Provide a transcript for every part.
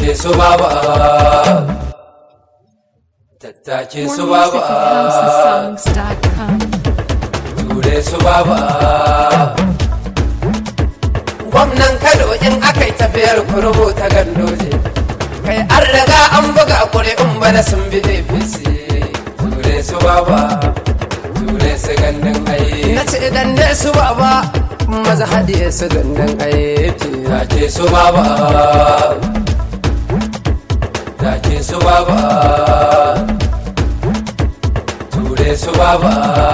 tattake su baba tattake More su music baba at houseofsongs.com. ture su baba gwamnan kano in aka yi tafiyar ku rubuta gandoje kai an riga an buga ƙuri'un bana sun bi apc ture su baba ture su gandun aiki na ce gande su baba maza hadiye su gandun aiki take su baba take su baba ture su baba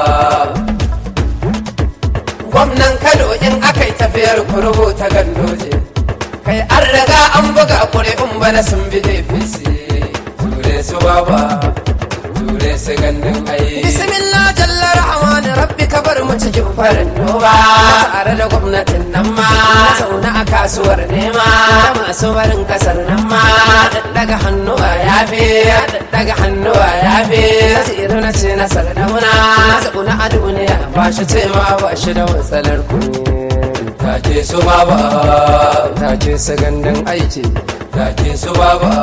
gwamnan kano in aka yi tafiyar ku rubuta gandoje kai an riga an buga ƙuri'un bana sun bi apc ture su baba ture su gandun ayi bismillah jalla rahman rabbi ka bar mu cikin farin noma tare da gwamnatin nan ma na zauna a kasuwar nema masu barin kasar nan ma daga hannuwa ya fi daga hannuwa ya fi nasiru na ce na sardauna na zauna a duniya ba shi ce ma ba shi da matsalar kuɗi take su baba take su gandun aiki take su baba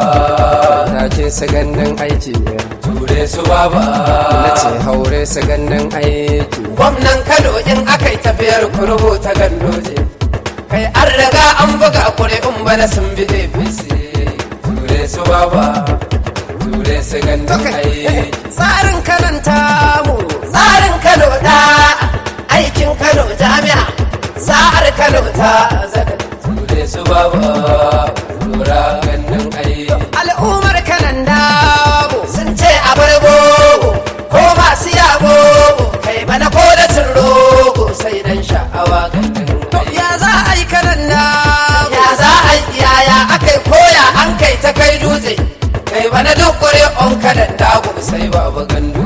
take su gandun aiki ture su baba na ce haure su gandun aiki gwamnan kano in aka yi tafiyar ku rubuta gandoje kai an riga an buga ƙuri'un bana sun bi apc ture su baba ture su gandun aiki tsarin kananta mu tsarin kano da aikin kano jami'a sa'ar kano ta zaka ture su baba tura gandun aiki al'ummar kanan damu sun ce a bar bogo ko masu yabo kai bana ko da cin rogo sai dan sha'awa gandun ya za a yi kanan damu ya za a yi yaya aka yi koya an kai ta kai dutse kai bana duk kure on kanan damu sai babu gandu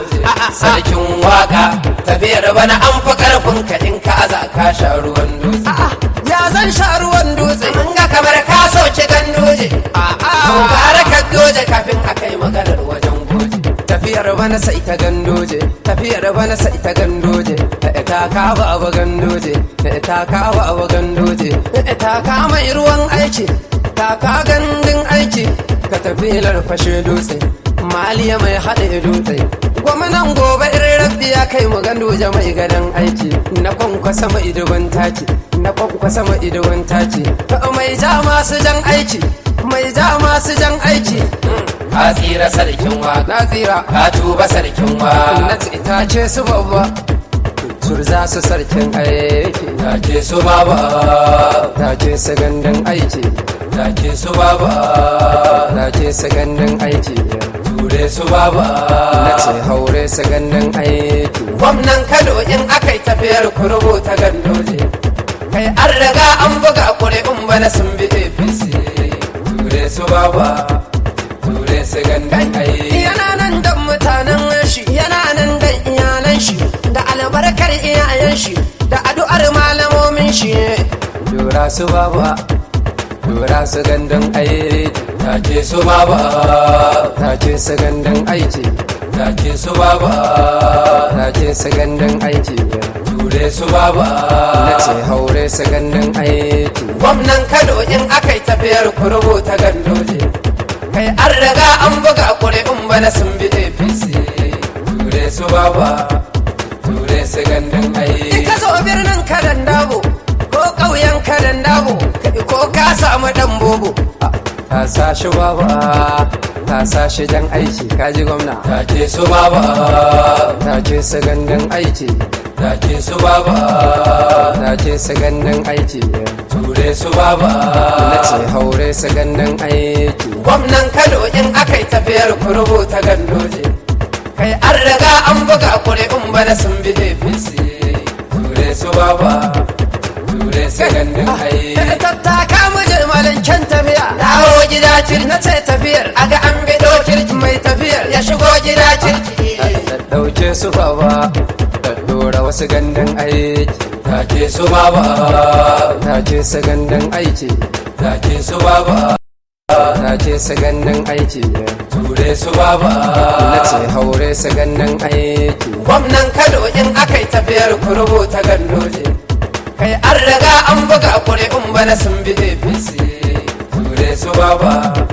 sarkin waka tafiyar bana an fi karfin ka in ka aza ka sha ruwan dutse ya zan sha ruwan dutse mun ga kamar ka soke ganduje ko gara ka doje kafin a kai maganar wajen goje tafiyar bana sai ta gandoje tafiyar bana sai ta gandoje ta ka ba abu gandoje ta ka ba abu gandoje ta ka mai ruwan aiki ta ka gandun aiki ka tafilar fashe dutse maliya mai haɗe dutse gwamnan gobe irin rabbi ya kai mu ganduje mai gadon aiki na kwankwasa mai dubin taki na kwankwasa mai dubin taki mai ja masu jan aiki mai ja masu jan aiki ka tsira sarkin wa na tsira ka tuba sarkin wa na ta ce su babba turza su sarkin aiki ta ce su baba ta ce su gandun aiki ta ce su baba ta ce su gandun aiki ture su baba na ce haure su gandun aiki gwamnan kano in aka yi tafiyar ku rubuta gandoje kai an riga an buga ƙuri'un bana sun bi apc ture su baba ture su gandun aiki yana nan dan mutanen shi yana nan dan iyalan shi da albarkar iyayen shi da addu'ar malamomin shi dora su baba dora su gandun aiki take su baba take su gandun aiki take su baba take su gandun aiki ture su baba na ce haure su gandun aiki gwamnan kano in aka yi tafiyar ku rubuta gandoje kai an riga an buga ƙuri'un bana sun bi apc ture su baba ture su gandun aiki ka zo birnin kadan dabo ko ƙauyen kadan dabo ko ka samu dan bobo ka sa shi baba ka sa shi jan aiki ka ji gwamna ta ce su baba ta ce su gandun aiki ta ce su baba ta ce su gandun aiki ture su baba na ce haure su gandun aiki gwamnan kano in aka yi tafiyar ku rubuta gandoje kai an riga an buga ƙuri'un bana sun bi apc ture su baba ture su gandun aiki tattaka mu je malanken tafiya dawo gida kirki na ce tafiyar a ga an bido kirki mai tafiyar ya shigo gida kirki dauke su baba da dora wasu gandun aiki take su baba take su gandun aiki take su baba take su gandun aiki ture su baba na ce haure su gandun aiki gwamnan kano in aka yi tafiyar ku rubuta gandoje kai an riga an buga ƙuri'un bana sun bi apc ture su baba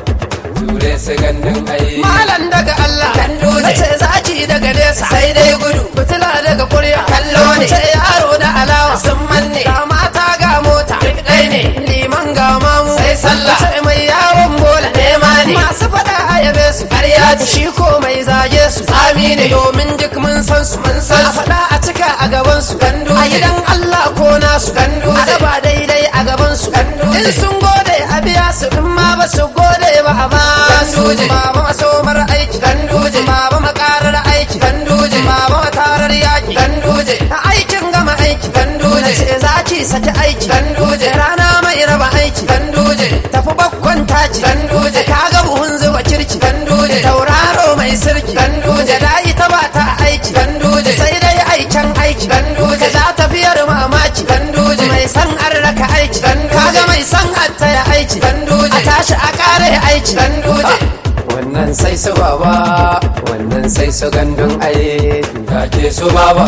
su gandun ai malam daga Allah Ganduje. nace zaki daga nesa sai dai gudu fitila daga kurya Kallo ne. ce yaro da alawa sun manne ga mata ga mota duk ɗai ne liman ga mamu Sai sallah. ce mai yawon bola Nema ne. masu faɗa a yabe su Ƙarya ce. shi ko mai zage su Tsami ne. domin duk mun san su mun san a su. faɗa a cika a gaban su Ganduje. a gidan Allah ko nasu Ganduje. a raba daidai a gaban su Ganduje. in sun gode a biya su in ma ba su gode ba a ba su Ganduje. baba masomar aiki Ganduje. baba makarar aiki Ganduje. baba matarar yaki ganduje a aikin gama aiki Ganduje. Na ce za ki saki aiki Ganduje. rana mai raba aiki ganduje tafi bakkon taci Ganduje. ka ga buhun zuba kirki Ganduje. tauraro mai sirki Ganduje. da ita ba ta aiki Ganduje. sai dai aikin aiki Ganduje. ka za tafiyar mamaki Ganduje. mai san an raka aiki Ganduje. kaga mai san attaya aiki Ganduje. a tashi a kare aiki ganduje wannan sai su baba wannan sai su gandun aiki take su baba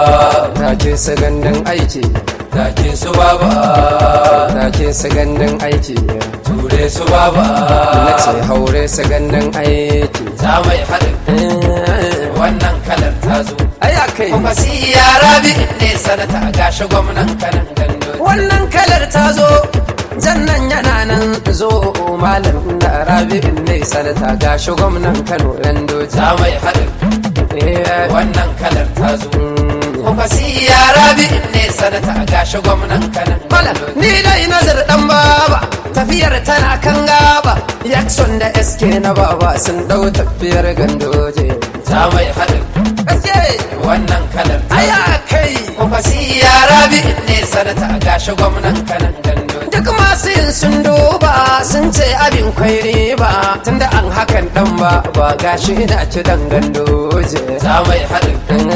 take su gandun aiki take su baba take su gandun aiki ture su baba na ce haure su gandun aiki za mai haɗin wannan kalar ta zo aya kai kuma si yara bi ne sanata gashi gwamnan kanan ganduje wannan kalar ta zo jannan yana nan zo malam da rabi'in ne sanata gashi gwamnan kano yan doji za mai haɗin Eh, wannan kalar ta zo mm. kuma si yara bi ne sanata gashi gwamnan kanan Malam, ganduje ni dai nazar dan baba tafiyar tana kan gaba Jackson da SK na baba sun dau tafiyar gandoje za mai haɗin SK wannan kalar ta aya zo kai kuma si yara bi ne sanata gashi gwamnan kanan ganduje duk masu yin sun duba sun ce abin kwai riba tunda an hakan dan ba ba gashi ina ci dan gandoje za mai haɗin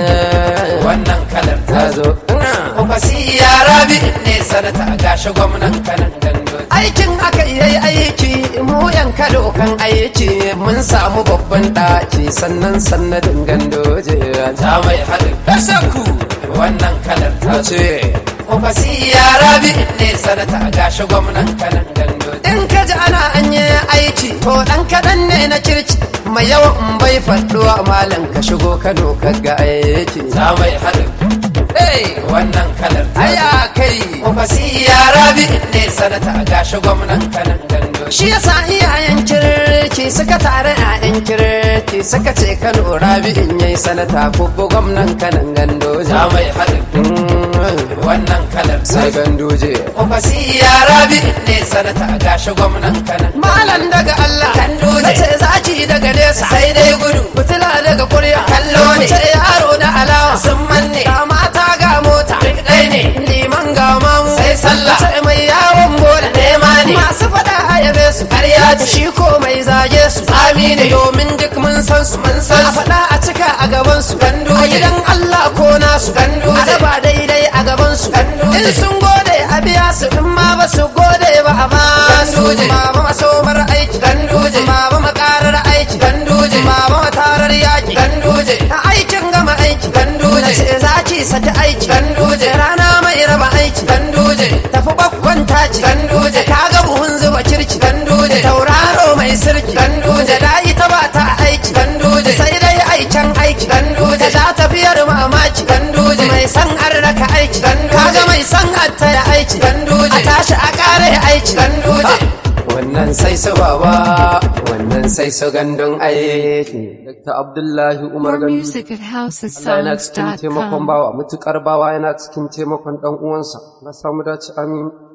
wannan kalar ta ta zo zo kuma si yara bi ne sanata gashi gwamnan kanan ganduje aikin aka yi aiki mu yan kado kan aiki mun samu babban ɗaki sannan sannadin gandoje za mai haɗin Ashaku wannan kalar ta zo ce kuma si yara bi ne sanata gashi gwamnan kanan ganduje in ka ji ana an yi aiki to ɗan kaɗan ne na kirki mai yawan in bai faɗuwa malam ka shigo kano ka ga aiki za mai haɗin Hey, wannan kalar ta zo aya kai kuma si yara bi ne sanata gashi gwamnan kanan ganduje shi yasa iyayen kirki suka tare ƴaƴan kirki suka ce kano rabi'in yayi sanata kubbu gwamnan kanan gandoje za mai haɗin wannan kalar ta sai zo gandoje kuma si yara bi ne sanata gashi gwamnan kanan malam daga Allah Ganduje. nace zaki daga nesa sai dai gudu fitila daga kurya Kallo ne. ce yaro da alawa sun manne ga mata ga mota duk ɗai ne liman ga mamu Sai sallah. ce mai yawon bola Nema ne. masu faɗa a yabe su Ƙarya ce. shi ko mai zage su Tsami ne. domin duk mun san su mun san a su. faɗa a cika a gaban su Ganduje. a gidan Allah ko nasu Ganduje. a raba daidai a gaban su Ganduje. in sun gode a biya su in ma ba su gode ba a ba su Ganduje. baba masomar aiki Ganduje. baba makarar aiki Ganduje. baba matarar yaki ganduje a aikin gama aiki Ganduje. Na ce za ki saki aiki Ganduje. rana mai raba aiki ganduje tafi bakkon taci Ganduje. ka ga buhun zuba kirki Ganduje. tauraro mai sirki Ganduje. da ita ba ta aiki Ganduje. sai dai aikin aiki Ganduje. ka za tafiyar mamaki Ganduje. mai san an raka aiki Ganduje. kaga mai san attaya aiki Ganduje. a tashi a kare aiki Ganduje. Ha! wannan sai su baba wannan sai su gandun aiki Dr. Abdullahi Umar More Gandu music at Allah yana cikin taimakon housesongs.com. bawa mutukar bawa yana cikin taimakon dan uwansa na samu dace amin